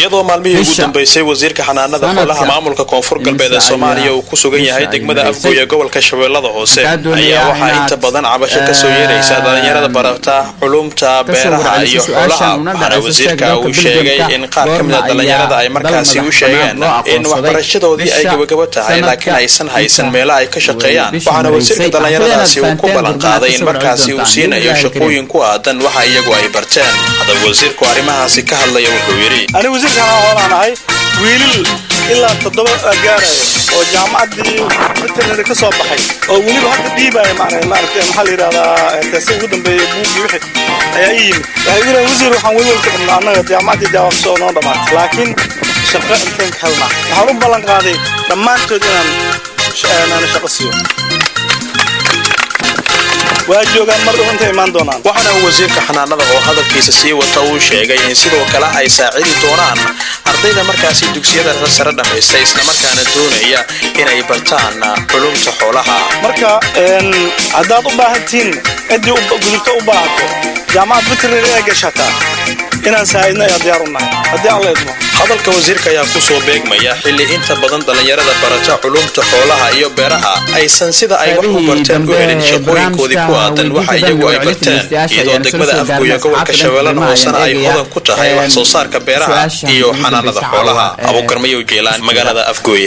iyadoo maalmihii ugu dambeysay wasiirka xanaanada xoolaha maamulka koonfur galbeed ee soomaaliya uu ku sugan yahay degmada afgooy ee gobolka shabeellada hoose ayaa waxaa inta badan cabasho kasoo yeeraysa dhalinyarada barata culumta beeraha iyo xoolaha waxaana wasiirka uu sheegay in qaar ka mid a dhalinyarada ay markaasi u sheegeen in waxbarashadoodii ay gabagabo tahay laakiin aysan haysan meelo ay ka shaqeeyaan waxaana wasiirka dhalinyaradaasi uu ku ballan qaaday in markaasi uu siinayo shaqooyin ku aadan waxa iyagu ay barteen haddaba wasiirku arrimahaasi ka hadlaya wuxuu yidhi ani wasiirkan hoolaan ahay wiilal ilaa toddoba gaaraya oo jaamacaddii veterinary ka soo baxay oo weliba hadda dhiibaya maaragtay maxaa la yidhahdaa teese ugu dambeeyay buugii wixii ayaa ii yimid waxay igu leeyihin wasiir waxaan weli walka qabnaa annaga jaamacaddii jawaab soo noo dhammaatay laakiin shaqo inteen ka helnaa waxaan u ballan qaaday dhammaantood inaan shaqo siiyo waa joogaan mar dhow intay imaan doonaan waxaana uu wasiirka xanaanada oo hadalkiisa sii wata uu sheegay in sidoo kale ay saacidi doonaan ardayda markaasi dugsiyada sare dhammaysta islamarkaana doonaya inay bartaan culumta xoolaha marka haddaad u baahantihiin ciddii gudubto u baahato jaamacad veterinary ay gashataa inaan saa'idno ayaa diyaar u nahay haddii aan la idmo hadalka wasiirka ayaa ku soo beegmaya xilli inta badan dhallinyarada barata culumta xoolaha iyo beeraha aysan sida ay wax u barteen u helin shaqooyinkoodii ku aadan waxa iyagu ay barteen iyadoo degmada afgooya gobolka shabeellada hoosena ay hodan ku tahay wax soo saarka beeraha iyo xanaanada xoolaha abuukarmayow jeelaan magaalada afgooye